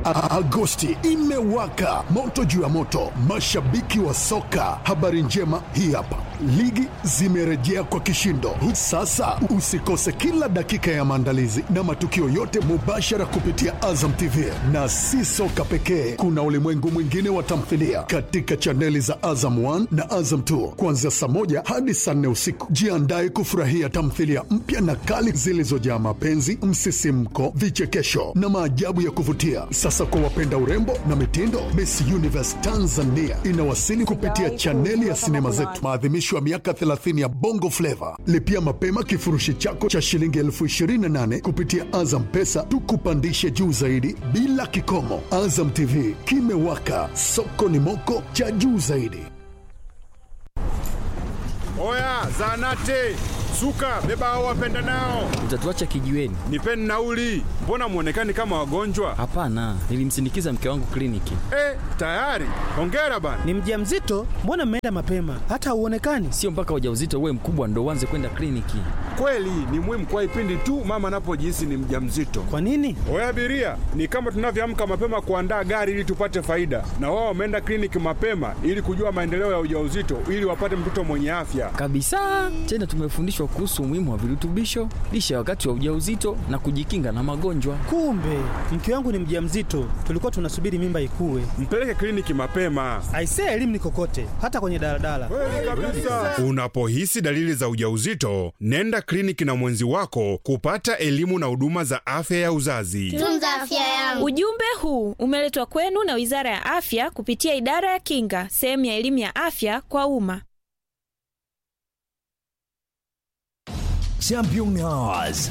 A- Agosti imewaka moto juu ya moto, mashabiki wa soka. Habari njema hii hapa, ligi zimerejea kwa kishindo. Sasa usikose kila dakika ya maandalizi na matukio yote mubashara kupitia Azam TV, na si soka pekee, kuna ulimwengu mwingine wa tamthilia katika chaneli za Azam 1 na Azam 2 kuanzia saa moja hadi saa nne usiku. Jiandae kufurahia tamthilia mpya na kali zilizojaa mapenzi, msisimko, vichekesho na maajabu ya kuvutia. Sasa kwa wapenda urembo na mitindo, Miss Universe Tanzania inawasili kupitia chaneli ya sinema zetu, maadhimisho ya miaka 30 ya Bongo Flava. Lipia mapema kifurushi chako cha shilingi elfu 28 kupitia Azam Pesa, tukupandishe juu zaidi bila kikomo. Azam TV kimewaka, soko ni moko cha juu zaidi. Oya, zanate suka, beba hao wapenda nao, Utatuacha kijiweni? nipeni nauli. Mbona mwonekani kama wagonjwa? Hapana, nilimsindikiza mke wangu kliniki. Eh, tayari. Hongera bana. Ni mjamzito? Mbona mmeenda mapema? Hata hauonekani. Sio mpaka ujauzito uwe mkubwa ndo uanze kwenda kliniki. Kweli ni muhimu kwa ipindi tu mama anapojihisi ni mjamzito. Kwa nini? Oya abiria, ni kama tunavyoamka mapema kuandaa gari ili tupate faida, na wao wameenda kliniki mapema ili kujua maendeleo ya ujauzito ili wapate mtoto mwenye afya. Kabisa. Tena tumefundishwa kuhusu umuhimu wa virutubisho, lishe wakati wa ujauzito na kujikinga na magonjwa. Kumbe mke wangu ni mjamzito, tulikuwa tunasubiri mimba ikue. Mpeleke kliniki mapema. Aisee, elimu ni kokote, hata kwenye daladala. Kweli kabisa. Unapohisi dalili za ujauzito, nenda kliniki na mwenzi wako kupata elimu na huduma za afya ya uzazi. Tunza afya yangu. Ujumbe huu umeletwa kwenu na Wizara ya Afya kupitia Idara ya Kinga, sehemu ya elimu ya afya kwa umma. Champion Hours.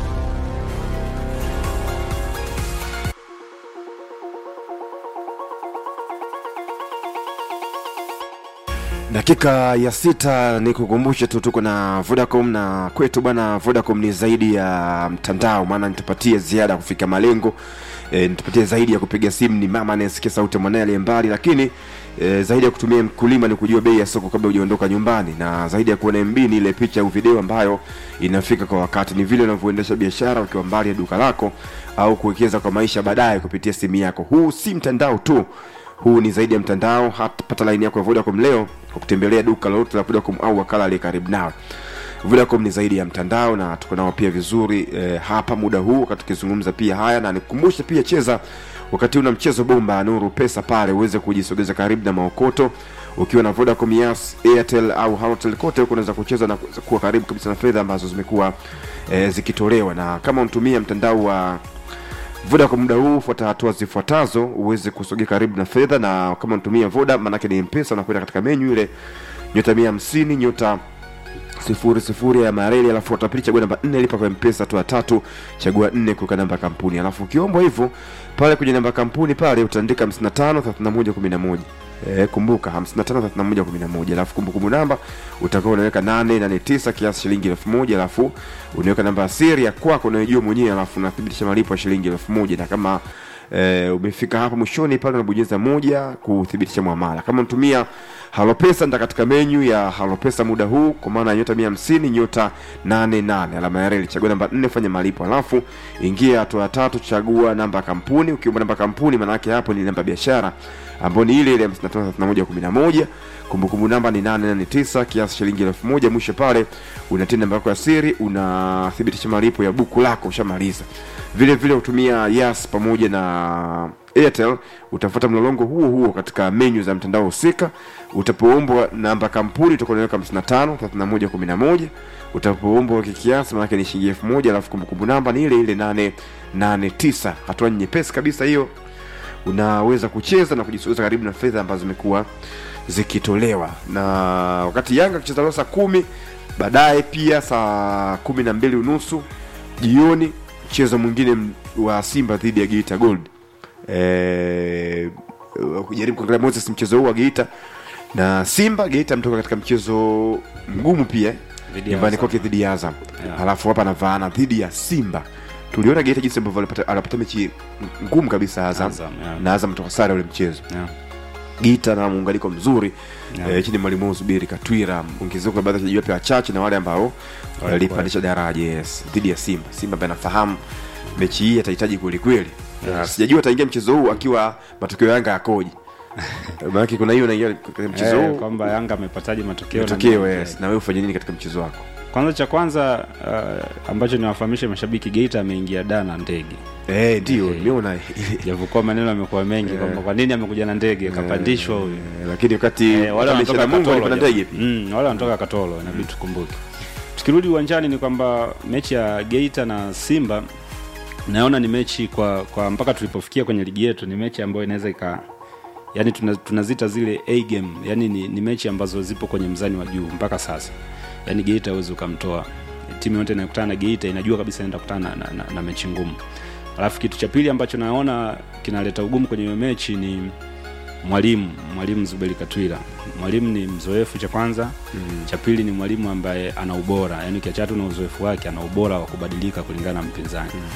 dakika ya sita ni kukumbushe tu tuko na vodacom na kwetu bwana vodacom ni zaidi ya mtandao maana nitupatie ziada ya kufika malengo e, nitupatie zaidi ya kupiga simu ni mama anayesikia sauti ya mwanae aliye mbali lakini e, zaidi ya kutumia mkulima ni kujua bei ya soko kabla hujaondoka nyumbani na zaidi ya kuona mb ni ile picha au video ambayo inafika kwa wakati ni vile unavyoendesha biashara ukiwa mbali ya duka lako au kuwekeza kwa maisha baadaye kupitia simu yako huu si mtandao tu huu ni zaidi ya mtandao hata laini yako ya vodacom leo kwa kutembelea duka lolote la vodacom au wakala aliye karibu nawe vodacom ni zaidi ya mtandao na tuko nao pia vizuri eh, hapa muda huu wakati tukizungumza pia haya na nikukumbushe pia cheza wakati una mchezo bomba nuru pesa pale uweze kujisogeza karibu na maokoto ukiwa na vodacom yas airtel au halotel kote huko unaweza kucheza na kuweza kuwa karibu kabisa na fedha ambazo zimekuwa eh, zikitolewa na kama unatumia mtandao wa voda kwa muda huu fuata hatua zifuatazo uweze kusogea karibu na fedha na kama unatumia voda maanake ni mpesa unakwenda katika menyu ile nyota mia hamsini nyota sifuri sifuri ya mareli alafu utapili chagua namba nne lipa kwa mpesa hatua ya tatu chagua nne kuweka namba ya kampuni alafu ukiombwa hivyo pale kwenye namba ya kampuni pale utaandika 55 31 11 E, kumbuka 553111 alafu kumbukumbu namba utakuwa unaweka 889 kiasi shilingi 1000 alafu unaweka namba ya siri ya kwako unayojua mwenyewe alafu unathibitisha malipo ya shilingi 1000 na kama e, umefika hapa mwishoni pale unabonyeza moja kuthibitisha mwamala kama unatumia halopesa nda katika menyu ya halopesa muda huu kwa maana ya nyota 150 nyota 88 alama ya reli chagua namba 4 fanya malipo alafu ingia hatua ya tatu chagua namba ya kampuni ukiomba namba ya kampuni maana yake hapo ni namba ya biashara ambayo ni ile ile 553111 kumbukumbu namba ni 889 kiasi shilingi 1000 mwisho pale unatia namba yako ya siri unathibitisha malipo ya buku lako ushamaliza vile vile utumia yas pamoja na airtel utafuata mlolongo huo huo katika menyu za mtandao husika utapoombwa namba kampuni utakuwa unaweka 55 31 11 utapoombwa kikiasi maanake ni shilingi 1000 alafu kumbukumbu namba ni ile ile 889 hatua nyepesi kabisa hiyo unaweza kucheza na kujisogeza karibu na fedha ambazo zimekuwa zikitolewa na wakati yanga akicheza leo saa kumi baadaye pia saa kumi na mbili unusu jioni mchezo mwingine m- wa simba dhidi ya geita gold e, kujaribu kuangalia moses mchezo huu wa geita na simba geita ametoka katika mchezo mgumu pia Dhidi ya nyumbani Azam. kwake dhidi ya azam Yeah. halafu hapa anavaana dhidi ya simba tuliona geita jinsi ambavyo alipata- anapata mechi ngumu kabisa azam, Azam, yeah. na azam toka sare ule mchezo Yeah. gita na muunganiko mzuri Yeah. yeah. e, chini ya mwalimu Zuberi Katwira ongezeko la baadhi ya wachezaji wapya wachache na wale ambao walipandisha daraja yes dhidi ya Simba Simba ambaye anafahamu mechi hii atahitaji kweli kweli Na sijajua ataingia mchezo huu akiwa matokeo ya Yanga yakoje. Maana kuna hiyo naingia katika mchezo Eh, huu kwamba Yanga amepataje matokeo na matokeo nini. yes, na wewe ufanye nini katika mchezo wako? Kwanza cha kwanza uh, ambacho niwafahamishe mashabiki Geita ameingia da na ndege Eh, ndio nimeona japokuwa maneno yamekuwa mengi kwamba kwa nini amekuja na ndege kapandishwa huyu Eh, lakini wakati Eh, wale wakati wanatoka Mungu Katoro alipanda japo. ndege pia. Mm, wale wanatoka Katoro inabidi tukumbuke. Tukirudi uwanjani ni kwamba mechi ya Geita na Simba naona ni mechi kwa, kwa mpaka tulipofikia kwenye ligi yetu ni mechi ambayo inaweza ika yani tuna- tunazita zile A game yani ni, ni mechi ambazo zipo kwenye mzani wa juu mpaka sasa yani Geita huwezi ukamtoa timu yote inayokutana na Geita inajua kabisa inaenda kukutana na, na, na, na mechi ngumu alafu kitu cha pili ambacho naona kinaleta ugumu kwenye hiyo mechi ni mwalimu mwalimu Zuberi Katwila mwalimu ni mzoefu cha kwanza mm. cha pili ni mwalimu ambaye ana ubora yani ukiacha tu na uzoefu wake ana ubora wa kubadilika kulingana na mpinzani mm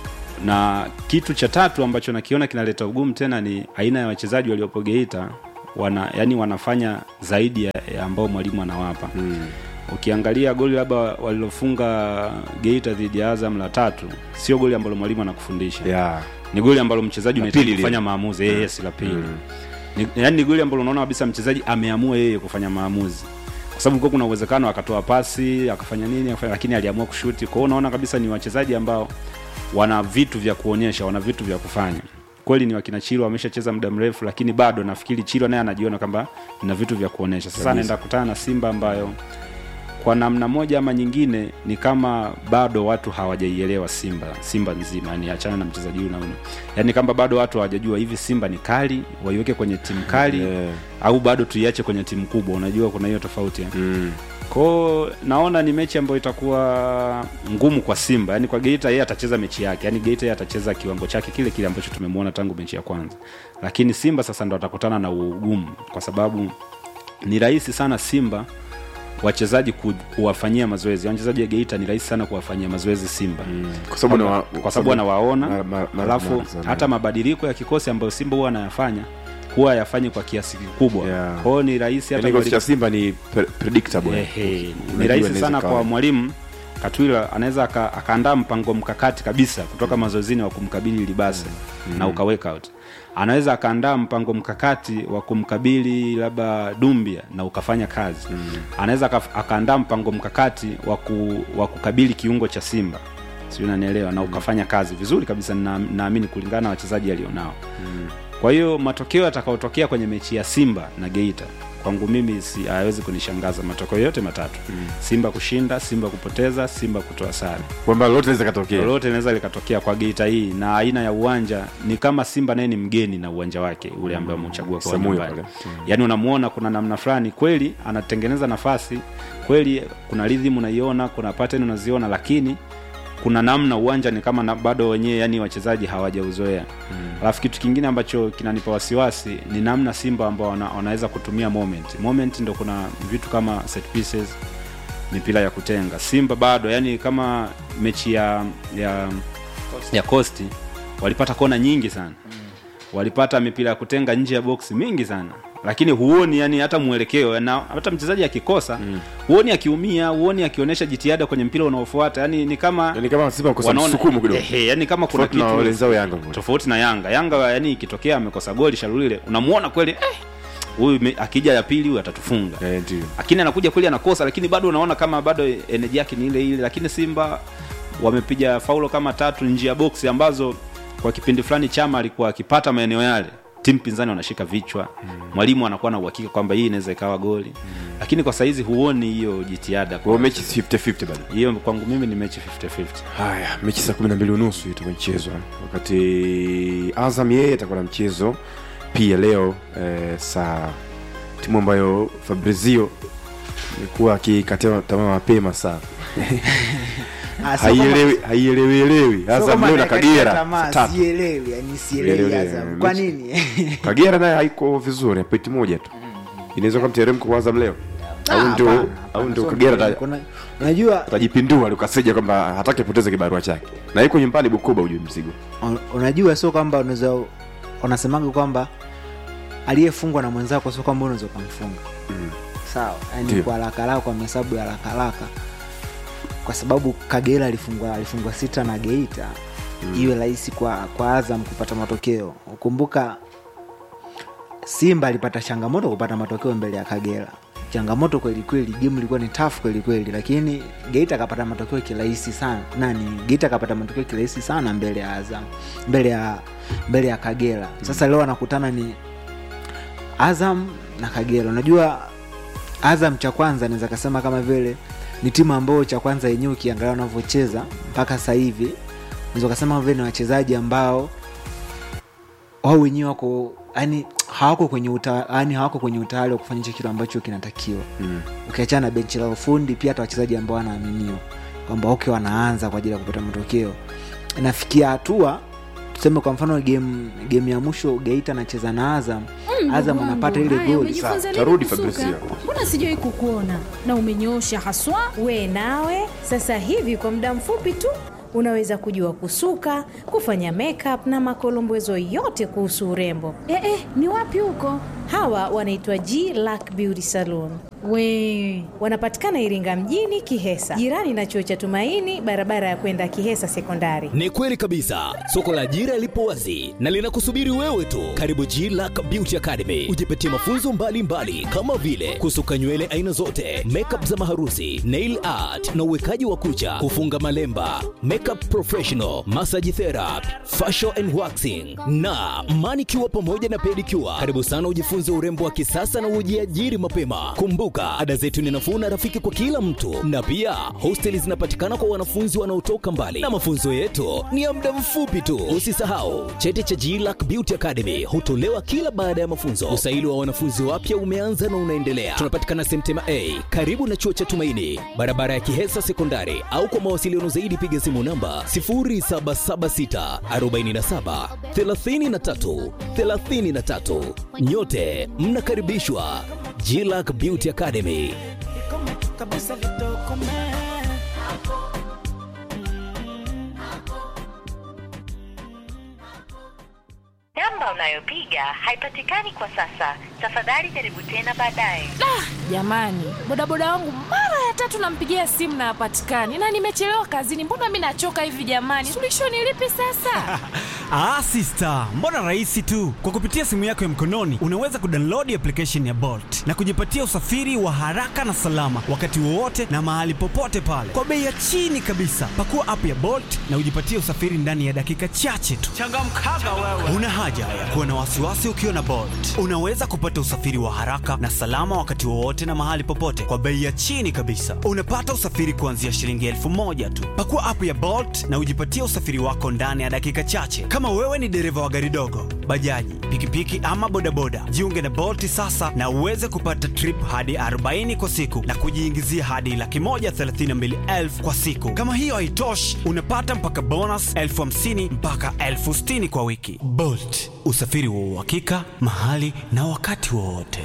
na kitu cha tatu ambacho nakiona kinaleta ugumu tena ni aina ya wachezaji waliopo Geita wana yani wanafanya zaidi ya, ya ambao mwalimu anawapa mm. ukiangalia goli labda walilofunga Geita dhidi ya Azam la tatu sio goli ambalo mwalimu anakufundisha Yeah. ni goli ambalo mchezaji La unahitaji pili lile. kufanya maamuzi yes la pili ni, yani ni goli ambalo unaona kabisa mchezaji ameamua yeye kufanya maamuzi kwa sababu kulikuwa kuna uwezekano akatoa pasi akafanya nini akafanya, lakini aliamua kushuti kwa hiyo unaona kabisa ni wachezaji ambao wana vitu vya kuonyesha wana vitu vya kufanya kweli ni wakina Chilo wameshacheza muda mrefu lakini bado nafikiri Chilo naye anajiona kwamba na vitu vya kuonyesha sasa anaenda kukutana na Simba ambayo kwa namna moja ama nyingine ni kama bado watu hawajaielewa Simba Simba nzima yani achana na mchezaji huyu na huyu yani kama bado watu hawajajua hivi Simba ni kali waiweke kwenye timu kali Yeah. au bado tuiache kwenye timu kubwa unajua kuna hiyo tofauti eh? Mm. kwao naona ni mechi ambayo itakuwa ngumu kwa Simba yani kwa Geita yeye atacheza mechi yake yani Geita yeye atacheza kiwango chake kile kile ambacho tumemwona tangu mechi ya kwanza lakini Simba sasa ndo atakutana na ugumu kwa sababu ni rahisi sana Simba wachezaji ku, kuwafanyia mazoezi wachezaji wa Geita ni rahisi sana kuwafanyia mazoezi Simba mm. Kwa sababu na kwa sababu anawaona mara- mara- mara- alafu mara sana. hata mabadiliko ya kikosi ambayo Simba huwa anayafanya huwa yafanyi kwa kiasi kikubwa Yeah. kwa hiyo ni rahisi hata yani kikosi mwalimu- cha Simba ni pre- predictable. Ehe, ni Unajua rahisi inaweza sana ikawa. kwa mwalimu Katwila anaweza aka- akaandaa mpango mkakati kabisa kutoka mazoezini wa kumkabili Libase na uka work out. Anaweza akaandaa mpango mkakati wa kumkabili labda Dumbia na ukafanya kazi. Anaweza aka- akaandaa mpango mkakati wa ku, wa kukabili kiungo cha Simba. Sio unanielewa na ukafanya kazi vizuri kabisa na naamini kulingana na wachezaji alionao. Kwa hiyo matokeo yatakayotokea kwenye mechi ya Simba na Geita kwangu mimi si hayawezi kunishangaza matokeo yote matatu mm. Simba kushinda, Simba kupoteza, Simba kutoa sare. kwamba lolote linaweza katokea. Lolote linaweza likatokea kwa Geita hii, na aina ya uwanja ni kama Simba naye ni mgeni na uwanja wake ule ambao ameuchagua kwa Samuyo nyumbani. pale. Yaani unamuona kuna namna fulani kweli anatengeneza nafasi kweli, kuna rhythm unaiona, kuna pattern unaziona, lakini kuna namna uwanja ni kama na, bado wenyewe yani wachezaji hawajauzoea alafu kitu kingine ambacho kinanipa wasiwasi ni namna simba ambao wana, wanaweza kutumia moment moment ndo kuna vitu kama set pieces mipira ya kutenga simba bado yani kama mechi ya ya ya costi walipata kona nyingi sana walipata mipira ya kutenga nje ya boksi mingi sana lakini huoni yani hata mwelekeo na hata mchezaji akikosa mm. huoni akiumia huoni akionyesha jitihada kwenye mpira unaofuata yani ni kama Yani kama Simba kosa wanaona- msukumo kidogo. Ehe, yani kama kuna Tofauti na kitu wenzao Yanga. tofauti na Yanga. Yanga yani ikitokea amekosa goli Shalulile, unamuona kweli eh, huyu me- akija ya pili huyu atatufunga. Eh, ndio. Lakini anakuja kweli anakosa, lakini bado unaona kama bado energy yake ni ile ile. Lakini Simba wamepiga faulo kama tatu nje ya boksi ambazo kwa kipindi fulani Chama alikuwa akipata maeneo yale timu pinzani wanashika vichwa mwalimu anakuwa na uhakika kwamba hii inaweza ikawa goli lakini kwa saizi huoni hiyo jitihada Kwa hiyo mechi 50-50 bado. hiyo kwangu mimi ni mechi 50-50 Haya, mechi saa kumi na mbili unusu itachezwa, wakati Azam yeye atakuwa na mchezo pia leo eh, saa timu ambayo Fabrizio alikuwa akikatia tamaa mapema sana Ah, sio kama- haielewi haielewielewi sio Azam kama leo na anakatia Kagera tamaa, saa tatu. sielewi yani sielewi Sielewi, Azam. eh, kwa mechi- nini Kagera naye haiko vizuri, pointi moja tu. Inaweza kuwa mteremko kwa Azam leo au Ah, ndio hapana, au hapana, ndio sio Kagera mteremko. Una- unajua atajipindua Lukaseja kwamba hataki apoteze kibarua chake, na yuko nyumbani Bukoba, ujue mzigo un- unajua sio kwamba unaweza wanasemaga kwamba aliyefungwa na mwenzako sio kwamba unaweza ukamfunga sawa yani Ndio. kwa haraka haraka kwa mahesabu ya haraka haraka kwa sababu kagera alifungwa alifungwa sita na geita iwe rahisi kwa, kwa azam kupata matokeo kumbuka simba alipata changamoto kupata matokeo mbele ya kagera changamoto kwelikweli gemu ilikuwa ni tafu kwelikweli lakini geita akapata matokeo kirahisi sana nani geita akapata matokeo kirahisi sana mbele ya azam mbele ya mbele ya kagera sasa leo anakutana ni azam na kagera unajua azam cha kwanza naweza kasema kama vile ni timu ambayo cha kwanza yenyewe ukiangalia wanavyocheza mpaka sasa hivi naweza kasema kama vile ni wachezaji ambao wao wenyewe wako yani hawako kwenye uta, yani hawako kwenye utayari wa kufanya hicho kitu ambacho kinatakiwa mm. ukiachana na benchi la ufundi pia hata wachezaji ambao wanaaminiwa kwamba okay wanaanza kwa ajili ya kupata matokeo inafikia hatua tuseme kwa mfano game game ya mwisho geita anacheza na azam Mm, azam ndugu anapata wangu. ile Haya, goli umejifunza lini tarudi kusuka? Fabrizio. mbona sijawai kukuona na umenyoosha haswa we nawe sasa hivi kwa muda mfupi tu unaweza kujua kusuka kufanya makeup na makolombwezo yote kuhusu urembo eh, eh, ni wapi huko hawa wanaitwa g lack beauty saloon we wanapatikana iringa mjini kihesa jirani na chuo cha tumaini barabara ya kwenda kihesa sekondari Ni kweli kabisa, soko la ajira lipo wazi na linakusubiri wewe tu. Karibu G-Lack Beauty Academy, ujipatie mafunzo mbalimbali mbali, kama vile kusuka nywele aina zote, makeup za maharusi, nail art na uwekaji wa kucha, kufunga malemba, makeup professional, massage therapy, facial and waxing na manicure pamoja na pedicure. Karibu sana ujifunze urembo wa kisasa na ujiajiri mapema. Kumbuka, ada zetu ni nafuu na rafiki kwa kila mtu, na pia hosteli zinapatikana kwa wanafunzi wanaotoka mbali, na mafunzo yetu ni ya muda mfupi tu. Usisahau cheti cha G-Lack Beauty Academy hutolewa kila baada ya mafunzo. Usaili wa wanafunzi wapya umeanza na unaendelea. Tunapatikana Semtema A karibu na chuo cha Tumaini, barabara ya Kihesa Sekondari, au kwa mawasiliano zaidi piga simu namba 0776 47 33 33. Nyote mnakaribishwa G-Lack Beauty Academy. namba unayopiga haipatikani kwa sasa tafadhali jaribu tena baadaye jamani bodaboda wangu mara ya tatu nampigia simu na hapatikani na nimechelewa kazini mbona mi nachoka hivi jamani suluhisho ni lipi sasa Ah, sister, mbona rahisi tu. Kwa kupitia simu yako ya mkononi unaweza kudownload application ya Bolt na kujipatia usafiri wa haraka na salama wakati wowote na mahali popote pale kwa bei ya chini kabisa. Pakua app ya Bolt na ujipatie usafiri ndani ya dakika chache tu. Changamkaga wewe. Una haja ya kuwa na wasiwasi ukiwa na Bolt. Unaweza kupata usafiri wa haraka na salama wakati wowote na mahali popote kwa bei ya chini kabisa. Unapata usafiri kuanzia shilingi elfu moja tu. Pakua app ya Bolt na ujipatie usafiri wako ndani ya dakika chache. Kama wewe ni dereva wa gari dogo, bajaji, pikipiki ama bodaboda, jiunge na Bolt sasa na uweze kupata trip hadi 40 kwa siku na kujiingizia hadi laki moja thelathini na mbili elfu kwa siku. Kama hiyo haitoshi, unapata mpaka bonus elfu hamsini mpaka elfu sitini kwa wiki. Bolt, usafiri wa uhakika mahali na wakati wowote.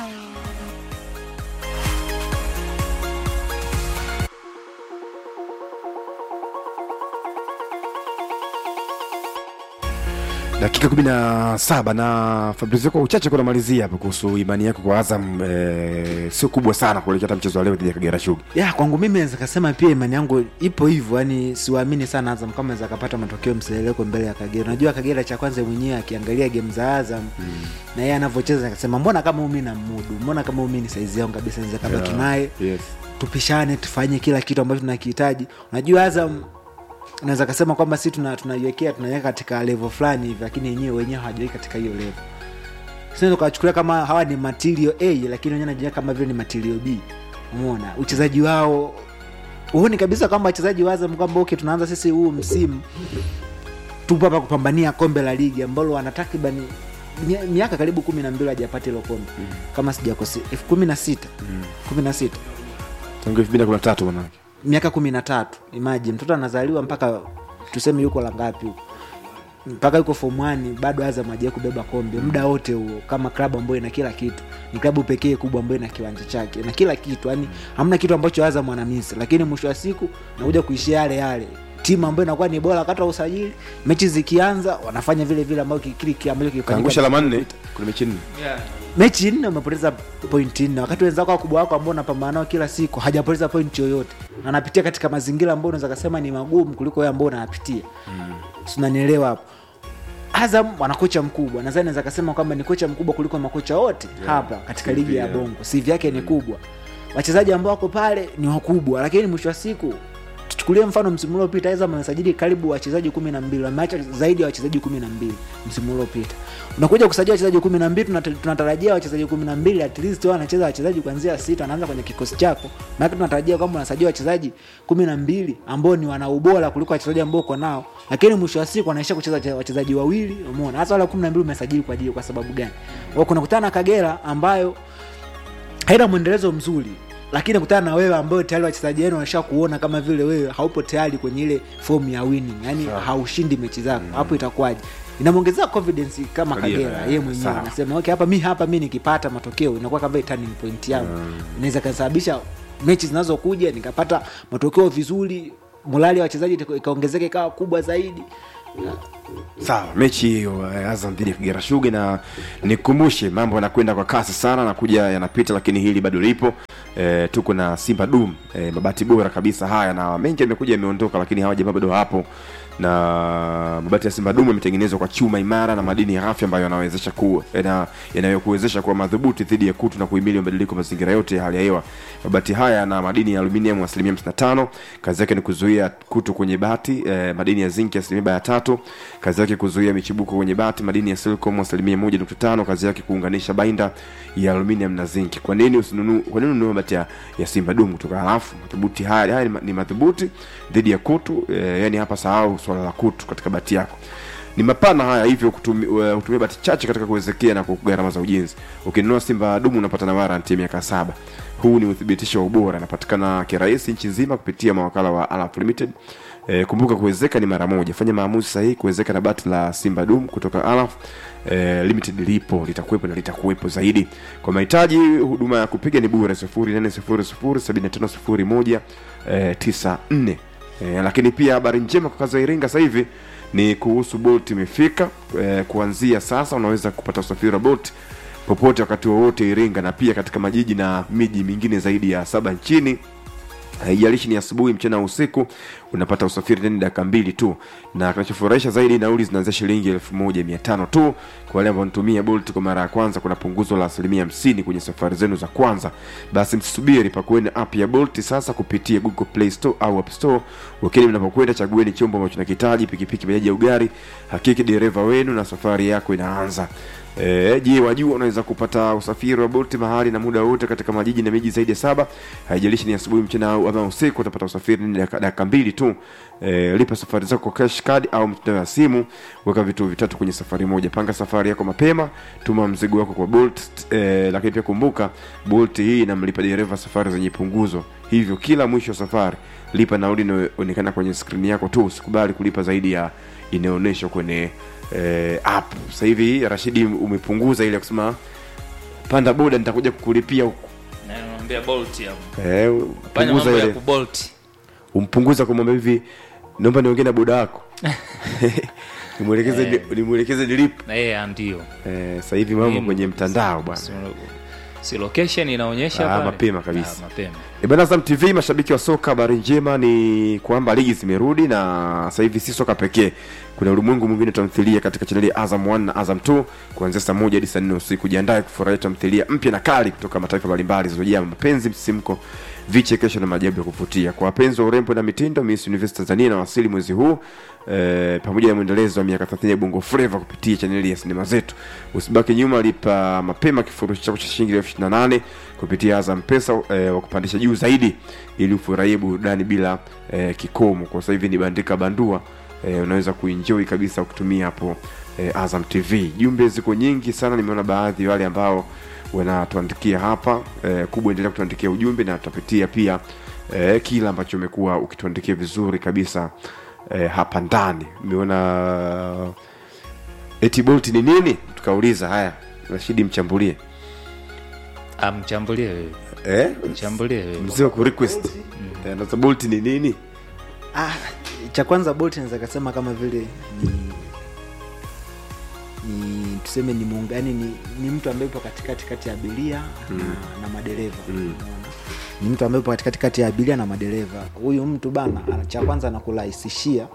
dakika kumi na saba na fabrizio kwa uchache kunamalizia hapo kuhusu imani yako kwa azam eh, sio kubwa sana kuelekea hata mchezo wa leo dhidi ya kagera shuga ya kwangu mimi naweza kasema pia imani yangu ipo hivyo yani siwaamini sana azam kama naweza kapata matokeo mseleleko mbele ya kagera unajua kagera cha kwanza mwenyewe akiangalia game za azam mm. na yeye anavyocheza akasema mbona kama umi na mudu mbona kama umi ni saizi yangu kabisa naweza kabaki Yeah. naye yes. tupishane tufanye kila kitu ambacho tunakihitaji unajua azam naweza kasema kwamba si tuna- tunaiwekea tunaiweka katika level fulani hivi lakini wenyewe wenyewe hawajaweka katika hiyo level sinaweza ukawachukulia kama hawa ni material a lakini wenyewe najiweka kama vile ni material b umeona uchezaji wao huoni kabisa kwamba wachezaji wa azam kwamba okay tunaanza sisi huu msimu tupo hapa kupambania kombe la ligi ambalo wana takribani mi- miaka karibu kumi na mbili hajapata hilo kombe mm. kama sijakosea elfu kumi na sita kumi na sita tangu elfu mbili na kumi na tatu manake miaka kumi na tatu imaji mtoto anazaliwa mpaka tuseme yuko la ngapi huko mpaka yuko form 1 bado azam ajai kubeba kombe muda wote huo kama klabu ambayo ina kila kitu ni klabu pekee kubwa ambayo ina kiwanja chake na kila kitu yani hamna kitu ambacho azam anamisi lakini mwisho wa siku nakuja kuishia yale yale timu ambayo inakuwa ni bora wakati wa usajili mechi zikianza wanafanya vile vile ambayo kile kile ambacho kilifanyika kaangusha la manne kuna mechi nne mechi nne umepoteza pointi nne wakati wenzako wakubwa wako ambao unapambana nao kila siku hajapoteza pointi yoyote na anapitia katika mazingira ambayo unaweza kasema ni magumu kuliko wewe ambao unayapitia sinanielewa hapo azam wana kocha mkubwa nadhani naweza kasema kwamba ni kocha mkubwa kuliko makocha wote Yeah. hapa katika CV ligi ya yeah. bongo sivi yake ni kubwa wachezaji ambao wako pale ni wakubwa lakini mwisho wa siku tuchukulie mfano msimu uliopita azam amesajili karibu wachezaji kumi na mbili wameacha zaidi ya wachezaji kumi na mbili msimu uliopita unakuja kusajili wachezaji kumi na mbili tunata- tunatarajia wachezaji kumi na mbili at least wao wanacheza wachezaji kuanzia sita wanaanza kwenye kikosi chako maana tunatarajia kwamba unasajili wachezaji kumi na mbili ambao ni wana ubora kuliko wachezaji ambao uko nao lakini mwisho wa siku wanaisha kucheza wache- wachezaji wawili umeona hasa wale kumi na mbili umesajili kwa ajili kwa sababu gani Kwa kuna kutana na kagera ambayo haina mwendelezo mzuri lakini kutana na wewe ambayo tayari wachezaji wenu wanasha kuona kama vile wewe haupo tayari kwenye ile fomu ya winning yani Sawa. haushindi mechi zako hapo itakuwaje inamwongezea confidence kama Kagera, kagera eh, yeye mwenyewe sawa. anasema okay hapa mi hapa mi nikipata matokeo inakuwa kama vile turning point yangu inaweza kasababisha mechi zinazokuja nikapata matokeo vizuri morali ya wachezaji ika- ikaongezeka ikawa kubwa zaidi sawa mechi hiyo eh, azam dhidi ya kigera shuga na nikumbushe mambo yanakwenda kwa kasi sana nakuja yanapita lakini hili bado lipo e, tuko na simba dum e, mabati bora kabisa haya na mengi yamekuja yameondoka lakini hawa jamaa bado hapo na mabati ya simba dum yametengenezwa kwa chuma imara na madini ya afya ambayo yanawezesha kuwa yana- yanayokuwezesha kuwa madhubuti dhidi ya kutu na kuhimili mabadiliko ya mazingira yote ya hali ya hewa mabati haya yana madini ya aluminium asilimia 55 kazi yake ni kuzuia kutu kwenye bati eh, madini ya zinki asilimia ya tatu kazi yake kuzuia michibuko kwenye bati madini ya silicon asilimia moja nukta tano kazi yake kuunganisha bainda ya aluminium na zinki kwa nini usinunu kwa nini ununue mabati ya, ya simba dumu kutoka halafu madhubuti haya haya ni, ma- ni madhubuti dhidi ya kutu eh, yani hapa sahau swala la kutu katika bati yako ni mapana haya hivyo kutumi- uh, hutumia bati chache katika kuwezekea na kwa gharama za ujenzi ukinunua simba dumu unapata na waranti ya miaka saba huu ni uthibitisho wa ubora anapatikana kirahisi nchi nzima kupitia mawakala wa Alaf limited e, kumbuka kuwezeka ni mara moja fanya maamuzi sahihi kuwezeka na bati la simba dum kutoka Alaf e, limited lipo litakuwepo na litakuwepo zaidi kwa mahitaji huduma ya kupiga ni bure 08007501 e, 94 e, lakini pia habari njema kwa kazi ya iringa sasa hivi ni kuhusu bolt imefika e, kuanzia sasa unaweza kupata usafiri wa bolt popote wakati wowote iringa na pia katika majiji na miji mingine zaidi ya saba nchini haijalishi ni asubuhi mchana au usiku unapata usafiri ndani dakika mbili tu na kinachofurahisha zaidi nauli zinaanzia shilingi elfu moja mia tano tu kwa wale ambao wanatumia bolt kwa mara ya kwanza kuna punguzo la asilimia hamsini kwenye safari zenu za kwanza basi msisubiri pakueni app ya bolt sasa kupitia google play store au app store wakini mnapokwenda chagueni chombo ambacho nakihitaji pikipiki bajaji au gari hakiki dereva wenu na safari yako inaanza E, je wajua unaweza kupata usafiri wa bolt mahali na muda wote katika majiji na miji zaidi ya saba haijalishi ni asubuhi mchana au ama usiku utapata usafiri ni dakika dakika mbili tu e, lipa safari zako kwa cash card au mtandao ya simu weka vitu vitatu kwenye safari moja panga safari yako mapema tuma mzigo wako kwa bolt e, lakini pia kumbuka bolt hii inamlipa dereva safari zenye punguzo hivyo kila mwisho wa safari lipa nauli inayoonekana kwenye skrini yako tu usikubali kulipa zaidi ya inayoonyeshwa kwenye eh, app sasa hivi rashidi umepunguza ile ya kusema panda boda nitakuja kukulipia huku naambia bolt hapo eh, fanya punguza mambo ya ile kubolt umpunguza kumwambia hivi naomba niongee na boda wako nimwelekeze Eh. nimwelekeze nilipo eh ndio eh, sasa hivi mambo Muhimu. kwenye mtandao bwana Si- si location inaonyesha Ah, pale? mapema kabisa. Ah, mapema E bana Azam TV, mashabiki wa soka, habari njema ni kwamba ligi zimerudi na sasa hivi si soka pekee, kuna ulimwengu mwingine tamthilia katika chaneli ya Azam 1 na Azam 2 kuanzia saa moja hadi saa nne usiku. Jiandae kufurahia tamthilia mpya na kali kutoka mataifa mbalimbali zilizojaa mapenzi, msisimko, vichekesho na maajabu ya kuvutia. Kwa wapenzi wa urembo na mitindo, Miss Universe Tanzania inawasili mwezi huu e, pamoja na mwendelezo wa miaka 30 ya Bongo Flava kupitia chaneli ya sinema zetu. Usibaki nyuma, lipa mapema kifurushi chako cha shilingi elfu ishirini na nane kupitia Azam Pesa e, wa kupandisha juu zaidi ili ufurahie burudani bila e, kikomo. Kwa sasa hivi ni bandika bandua e, unaweza kuenjoy kabisa ukitumia hapo e, Azam TV. Jumbe ziko nyingi sana, nimeona baadhi ya wale ambao wanatuandikia hapa e, kubwa, endelea kutuandikia ujumbe na tutapitia pia e, kila ambacho umekuwa ukituandikia vizuri kabisa e, hapa ndani. Nimeona eti Bolt ni nini? Tukauliza haya, Rashidi mchambulie amchambulie wewe eh? mchambulie wewe mzee wa kurequest Eh, na Bolt ni nini? ah, cha kwanza bolt naweza kasema kama vile ni ni tuseme ni muungani ni, ni mtu ambaye yupo katikati kati ya abiria Mm. na, na madereva Mm. Unaona? ni mtu ambaye yupo katikati kati ya abiria na madereva huyu mtu bana ana- cha kwanza anakurahisishia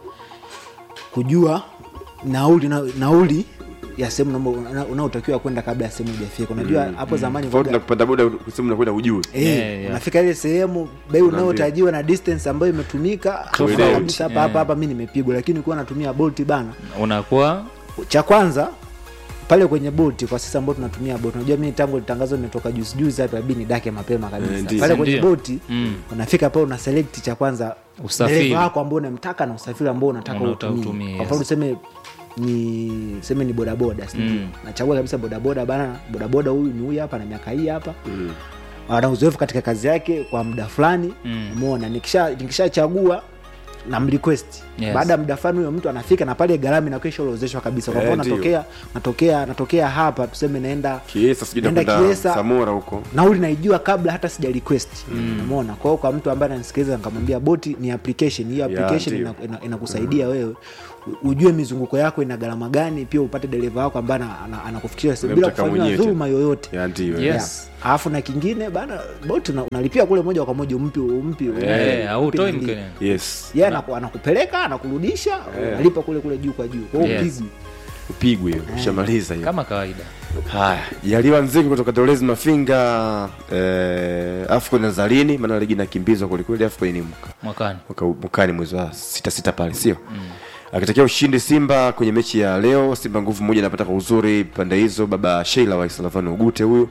kujua nauli na, nauli ya sehemu unaomba- una- unaotakiwa kwenda kabla ya sehemu hujafika unajua Mm, hapo mm. zamani Tofauti kwaga- na kupanda boda sehemu nakwenda ujue Eh, unafika ile sehemu bei unayotajiwa na distance ambayo imetumika Tofauti. unajua kabisa hapa Yeah. hapa hapa mi nimepigwa lakini ukiwa natumia bolt bana unakuwa cha kwanza pale kwenye boti kwa sisi ambao tunatumia boti unajua mimi tangu tangazo limetoka juzi juzi hapa inabidi nidake mapema Eh, kabisa ndiyo. pale kwenye Ndiyo. boti Mm. unafika pale una select cha kwanza Usafiri. dereva wako ambao unamtaka na usafiri ambao unataka Unaotaka utumie utumie, kwa mfano yes. tuseme ni seme ni bodaboda si ndio? Mm. nachagua kabisa bodaboda bana bodaboda huyu ni huyu hapa na miaka hii hapa ana uzoefu katika kazi yake kwa muda fulani Mm. umeona nikisha nikishachagua na mrequest Yes. baada ya muda fulani huyo mtu anafika na pale gharama inakuwa ishaorozeshwa kabisa kwa Eh, mfano ndio. natokea natokea natokea hapa tuseme naenda kiesa sijui naenda nakwenda Kiesa, samora huko nauli naijua kabla hata sija request umeona kwa hiyo kwa mtu ambaye ananisikiliza nikamwambia boti ni application hiyo Ya, application ndio. ina- ina- inakusaidia wewe u- ujue mizunguko yako ina gharama gani pia upate dereva wako ambaye ana- ana- anakufikisha sehemu bila Unamtaka kufanyiwa mwenyewe dhuluma yoyote Ya, ndio, eh. Yes. Yeah. alafu na kingine bana bot una- unalipia kule moja kwa moja umpi umpi Eh, hautoi umpi nani. mkenya. yes yeye anaku- anakupeleka anakurudisha Eh. unalipa kule kule juu kwa juu kwa hiyo Yes. upigwi upigwe hiyo ushamaliza hiyo kama kawaida haya jaliwa nziki kutoka dolezi mafinga eh, afcon nazalini maana ligi inakimbizwa kwelikweli afcon ni mwaka mwakani mwaka- mwakani mwezi wa sita sita pale sio akitakia ushindi simba kwenye mechi ya leo simba nguvu moja anapata kwa uzuri pande hizo baba sheila wa islavani ugute huyu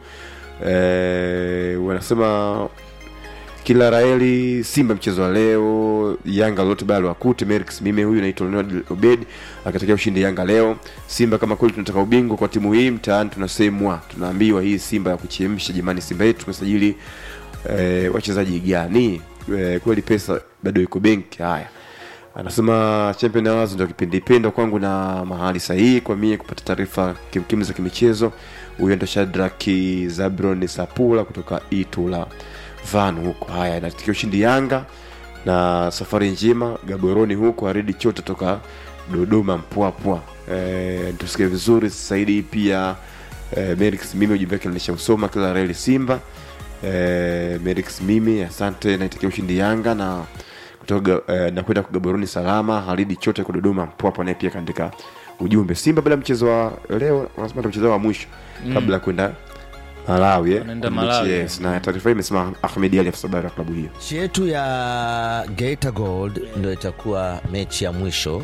eh, wanasema kila raeli simba mchezo wa leo yanga lolote bado wakute merix mime huyu naitwa leonard obed akatakia ushindi yanga leo simba kama kweli tunataka ubingwa kwa timu hii mtaani tunasemwa tunaambiwa hii simba ya kuchemsha jamani simba yetu tumesajili eh, wachezaji gani eh, kweli pesa bado iko benki haya anasema champion awards ndio kipindi pendwa kwangu na mahali sahihi kwa mie kupata taarifa kimkim za kimichezo huyo ndo shadraki zabron sapula kutoka itula van huko haya inatikia ushindi yanga na safari njema gaboroni huko aridi chote toka dodoma mpwapwa e, tusikie vizuri saidi pia e, merix mimi ujumbe wake nilishamsoma kila reli simba e, merix mimi asante naitakia ushindi yanga na kutoka eh, na kwenda kugaboroni salama haridi chote kwa dodoma mpwapwa naye pia kaandika ujumbe simba bila mchezo wa leo wanasema ndio mchezo wa mwisho Mm. kabla ya kwenda malawi eh, Wanaenda kwenye mechi, Malawi. yes. na taarifa hii imesema ahmed ali afisa habari wa klabu hiyo mechi yetu ya Geita Gold ndio itakuwa mechi ya mwisho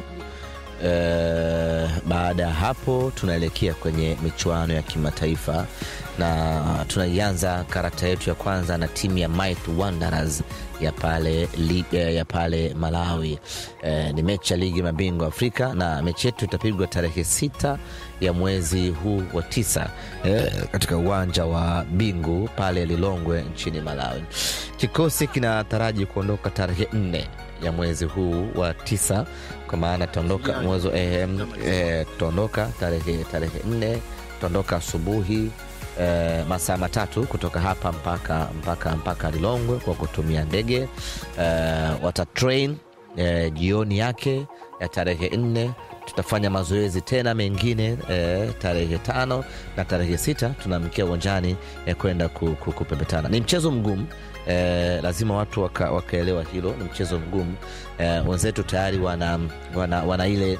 e, baada ya hapo tunaelekea kwenye michuano ya kimataifa na tunaianza karakta yetu ya kwanza na timu ya Might Wanderers ya pale, li, eh, ya pale Malawi. E, ni mechi ya ligi mabingwa Afrika na mechi yetu itapigwa tarehe sita ya mwezi huu wa tisa e, katika uwanja wa Bingu pale Lilongwe nchini Malawi. Kikosi kinataraji kuondoka tarehe nne ya mwezi huu wa tisa kwa maana tutaondoka mwezi eh, eh, tutaondoka tarehe tarehe nne tutaondoka asubuhi eh, masaa matatu kutoka hapa mpaka mpaka mpaka Lilongwe kwa kutumia ndege eh, watatrain eh, jioni yake ya tarehe nne tutafanya mazoezi tena mengine eh, tarehe tano na tarehe sita tunaamkia uwanjani eh, kwenda ku, ku, kupepetana ni mchezo mgumu eh, lazima watu waka, wakaelewa hilo ni mchezo mgumu eh, wenzetu tayari wana, wana, wana ile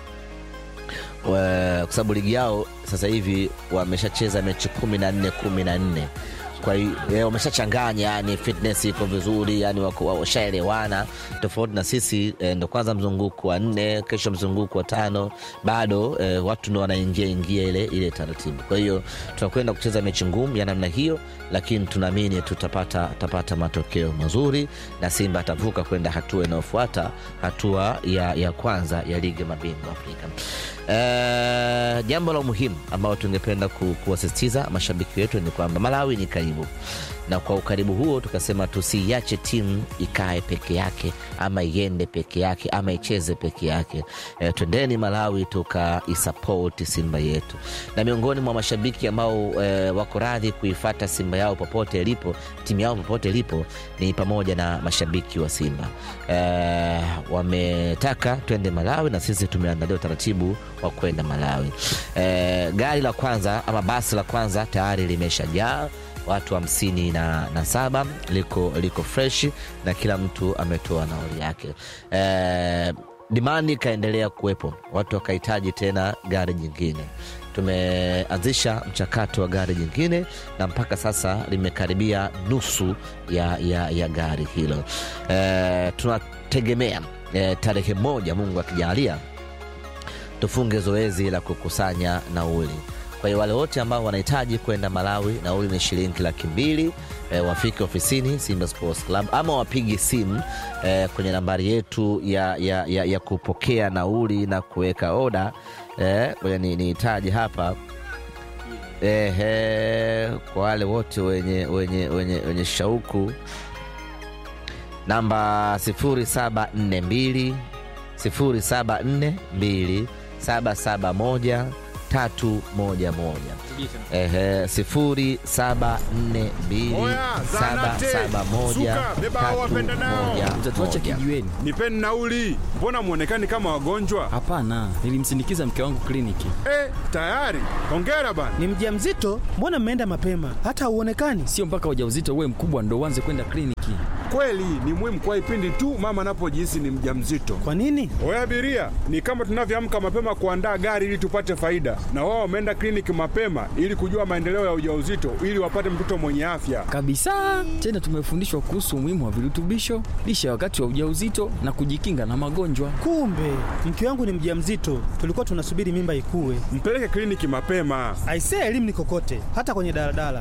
wa- kwa sababu ligi yao sasa hivi wameshacheza mechi kumi na nne kumi na nne kwa hiyo eh, wameshachanganya yani fitness iko vizuri yani wako- washaelewana tofauti na sisi eh, ndo kwanza mzunguko wa nne kesho mzunguko wa tano bado eh, watu ndo wanaingia ingia ile ile taratibu kwa hiyo tunakwenda kucheza mechi ngumu ya namna hiyo lakini tunaamini tutapata tutapata matokeo mazuri na simba atavuka kwenda hatua inayofuata hatua ya, ya kwanza ya ligi ya mabingwa afrika Eh, jambo la muhimu ambayo tungependa ku, kuwasisitiza mashabiki wetu ni kwamba malawi ni karibu na kwa ukaribu huo tukasema tusiiache timu ikae peke yake ama iende peke yake ama icheze peke yake e, twendeni malawi tukaisapoti simba yetu na miongoni mwa mashabiki ambao e, wako radhi kuifata simba yao popote ilipo timu yao popote ilipo ni pamoja na mashabiki wa simba e, wametaka twende malawi na sisi tumeandalia utaratibu wa wa kwenda Malawi. E, gari la kwanza ama basi la kwanza tayari limeshajaa watu hamsini na, na saba liko, liko fresh na kila mtu ametoa nauli yake. E, dimani ikaendelea kuwepo, watu wakahitaji tena gari jingine tumeanzisha mchakato wa gari jingine na mpaka sasa limekaribia nusu ya, ya, ya gari hilo. E, tunategemea e, tarehe moja Mungu akijalia tufunge zoezi la kukusanya nauli. Kwa hiyo wale wote ambao wanahitaji kwenda Malawi, nauli ni shilingi laki mbili. E, wafike ofisini Simba Sports Club ama wapige simu e, kwenye nambari yetu ya, ya, ya, ya kupokea nauli na kuweka oda ngoja ni nihitaji hapa ehe, kwa wale wote wenye, wenye, wenye, wenye shauku namba 0742 0742 771 tatu moja moja ehe, sifuri saba nne mbili saba saba moja tatu moja Utatuacha kijiweni. Nipeni nauli. Mbona mwonekani kama wagonjwa? Hapana, nilimsindikiza mke wangu kliniki. Eh, tayari. Hongera bana. Ni mjamzito? Mbona mmeenda mapema? Hata hauonekani. Sio mpaka ujauzito uwe mkubwa ndo uanze kwenda kliniki. Kweli ni muhimu kwa ipindi tu mama anapojihisi ni mjamzito. Kwa nini? Oya abiria, ni kama tunavyoamka mapema kuandaa gari ili tupate faida, na wao wameenda kliniki mapema ili kujua maendeleo ya ujauzito ili wapate mtoto mwenye afya. Kabisa. Tena tumefundishwa kuhusu umuhimu wa virutubisho, lishe wakati wa ujauzito na kujikinga na magonjwa. Kumbe mke wangu ni mjamzito, tulikuwa tunasubiri mimba ikue. Mpeleke kliniki mapema. Aisee, elimu ni kokote, hata kwenye daladala.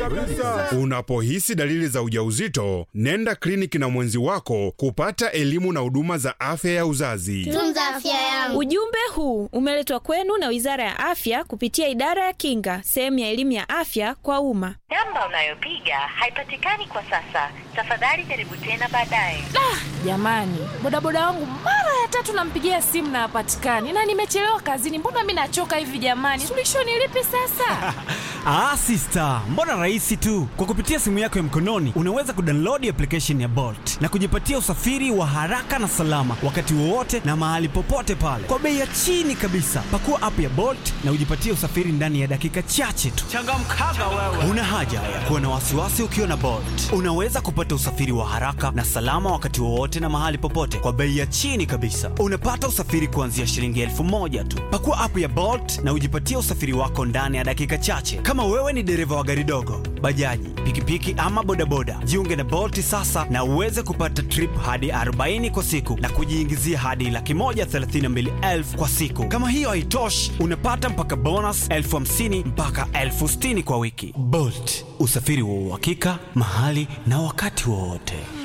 Unapohisi dalili za ujauzito, nenda kliniki na mwenzi wako kupata elimu na huduma za afya ya uzazi. Tunza afya yangu. Ujumbe huu umeletwa kwenu na Wizara ya Afya kupitia Idara ya Kinga, sehemu ya elimu ya afya kwa umma. Namba unayopiga haipatikani kwa sasa. Tafadhali jaribu tena baadaye. Jamani, bodaboda wangu mara ya tatu nampigia simu na hapatikani, na nimechelewa kazini. Mbona mi nachoka hivi jamani? Suluhisho ni lipi sasa? Ah, sister, mbona rahisi tu. Kwa kupitia simu yako ya mkononi unaweza kudownload application ya Bolt na kujipatia usafiri wa haraka na salama wakati wowote na mahali popote pale kwa bei ya chini kabisa. Pakua app ya Bolt na ujipatie usafiri ndani ya dakika chache tu. Changamkaga wewe. Una haja ya kuwa na wasiwasi ukiwa na Bolt. Unaweza kupata usafiri wa haraka na salama wakati wowote na mahali popote kwa bei ya chini kabisa. Unapata usafiri kuanzia shilingi elfu moja tu. Pakua app ya Bolt na ujipatie usafiri wako ndani ya dakika chache. Kama wewe ni dereva wa gari dogo, bajaji, pikipiki ama bodaboda, jiunge na Bolt sasa na uweze kupata trip hadi 40 kwa siku na kujiingizia hadi laki moja thelathini na mbili elfu kwa siku. Kama hiyo haitoshi, unapata mpaka bonus elfu hamsini mpaka elfu sitini kwa wiki. Bolt, usafiri wa uhakika mahali na wakati wowote.